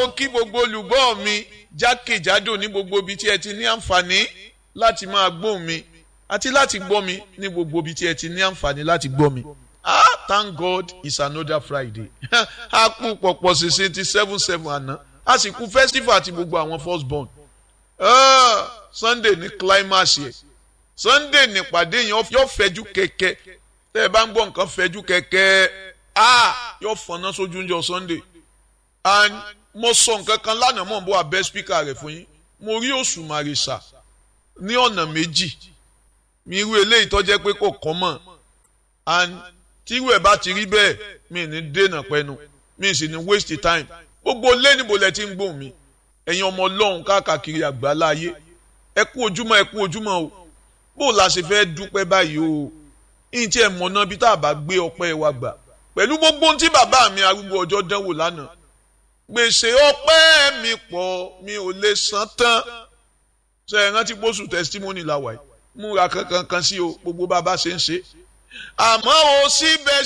mo kí gbogbo olùgbọ́ mi jákèjádò ní gbogbo ibi tí ẹ ti ní àǹfààní láti máa gbóhùn mi àti láti gbọ́ mi ní gbogbo ibi tí ẹ ti ní àǹfààní láti gbọ́ mi. ah thank God it's another Friday a kú pọ̀pọ̀ ṣìṣe ti seven seven àná a sì kú festival àti gbogbo àwọn first born. Uh, Sunday ní climax yẹ Sunday nípàdé yẹn yóò fẹjú kẹ̀kẹ́ tẹ́ ẹ bá ń gbọ́ nǹkan fẹjú kẹ̀kẹ́ ah yóò fọ̀nà sójú oúnjẹ Sunday and mo sọ nǹkan kan lánàá mọ̀ n bọ́ abẹ́ spíkà rẹ̀ fún yín mo rí Òṣùmàrè sà ní ọ̀nà méjì mi irú eléyìí tó jẹ́ pé kò kọ́ mọ̀ and tírú ẹ̀ bá ti rí bẹ́ẹ̀ mi ní dènà pẹ́nu mi sì ní waste time gbogbo lẹ́nìbó lẹ ti ń gbóhùn mi ẹ̀yin ọmọ ọlọ́run káàkiri àgbáláyé ẹ kú ojúmọ́ ẹ kú ojúmọ́ o bó la ṣe fẹ́ dúpẹ́ báyìí o ìyìn tí ẹ mọ̀ náà bí tá a bá gbé ọpẹ́ wa gbà pẹ̀lú gbogbo ohun tí bàbá mi arúgbó ọjọ́ dánwò lánàá gbèsè ọpẹ́ mi pọ̀ mi ò lè san tán ṣe é rántí pósù testimony la wà yìí múra kankan kan sí o gbogbo bàbá ṣe ń ṣe àmọ́ o síbẹ̀